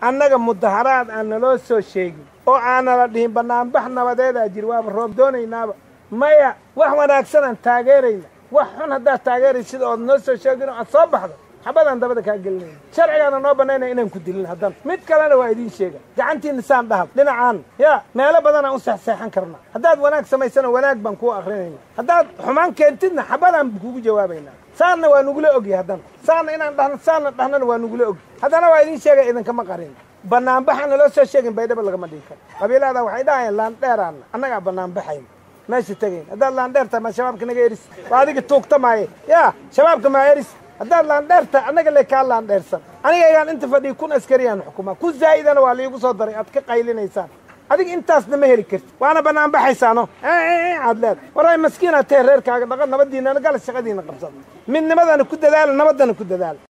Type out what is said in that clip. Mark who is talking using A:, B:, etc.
A: annaga mudaharaad aan naloo soo sheegin oo aanala dhihin bannaanbax nabadeedaa jir waaba roob doonaynaaba maya wax wanaagsan aan taageerayna wax xun haddaad taageeraysid ood noo soo sheegin oo aad soo baxdo xabadaan dabada kaa gelinayna sharcigaana noo bannaynaya inaan ku dilin haddana mid kalena waa idiin sheega gacantiinna saan dhahab dhinacaan yaa meelo badanaan u seexseexan karnaa haddaad wanaag samaysana wanaag baan kuu akrinayna haddaad xumaan keentidna xabadaan kugu jawaabaynaa saanna waa nugula ogyahay haddana saanna inaan dhahno saanna dhahnana waa nugula ogyahay haddana waa idiin sheegay idinkama qarin bannaanbaxa naloo soo sheegin baydhaba lagama dhigi karo qabiilada waxay dhahayaan laandheeraanna annagaa bannaanbaxayna meesha tegayn haddaad laandheerta ma shabaabka naga eris waa adiga tuugta maaye yaa shabaabka maa eris haddaad laandheerta annaga le kaa laandheersan anigaygaan inta fadhiya kun askariyaan xukumaa ku zaa'idana waa liigu soo daray aad ka qaylinaysaan adiga intaasna ma heli karti waana bannaanbaxaysaano aad leed waray maskiinaad tahe reerkaaga dhaqan nabadiinana gala shaqadiina qabsada midnimadana ku dadaala nabaddana ku dadaala